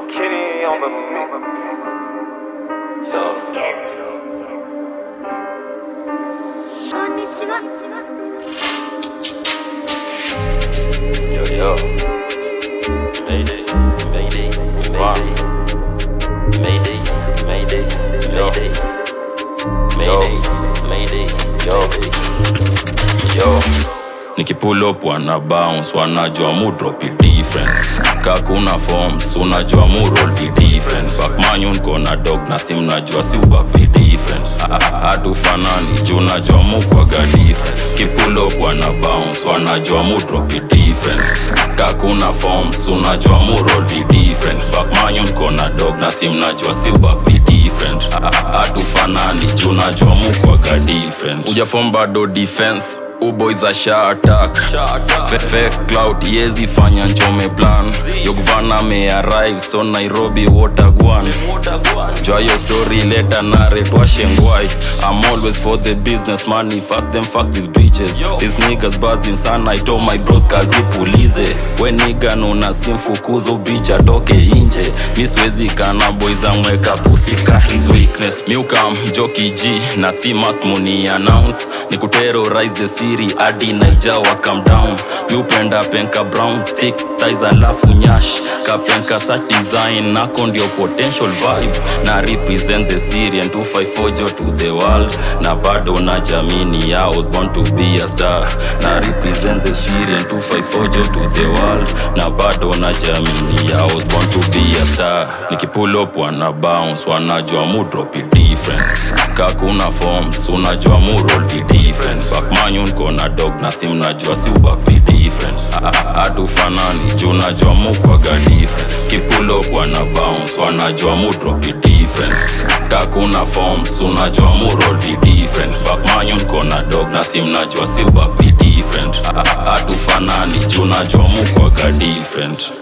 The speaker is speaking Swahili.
Kenny on the mix. Yo. こんにちは。 Yo, yo. Mayday, mayday, mayday. Mayday, mayday, mayday. Mayday, mayday, yo. Yo. nikipull up wana bounce wanajua mu drop it different kakuna forms unajua mu roll vi different bakmanyun kona dog na sim najua si ubak vi different hatufanani juu najua mu kwaga different kipull up wana bounce wanajua mu drop it different kakuna forms unajua mu roll vi different bakmanyun kona dog na sim najua si ubak vi different hatufanani juu najua mu kwaga different ujafom bado defense uboys asha attack fake cloud yezi fanya nchome plan yogvana me arrive so nairobi watagwan jwa yo story leta nare twashengwai i'm always for the business money fast them fuck these bitches these niggas buzzing sana i told my bros kazi pulize we niga nuna simfukuzo bitch atoke inje mi siwezi kana boys amweka kusika his weakness miukam joki g na si must muni announce ni kuterrorize the city hadi naija wa calm down miupenda penka brown thick ties alafu nyash kapenka such design nako ndio potential vibe na represent the syrian 254 jo to the world na bado na jamini ya was born to be a star na represent the syrian 254 jo to the world na bado na jamini ya was born to be a star nikipull up wana bounce wanajua mu drop it different kakuna forms unajua mu roll vi different bakmanyun kona dog na sim najua si ubak vi different hatufanani juu najua mu kwaga different kipull up wana bounce wanajua mu drop it different kakuna forms unajua mu roll vi different bakmanyun kona dog na sim najua si ubak vi different hatufanani juu najua mu kwaga different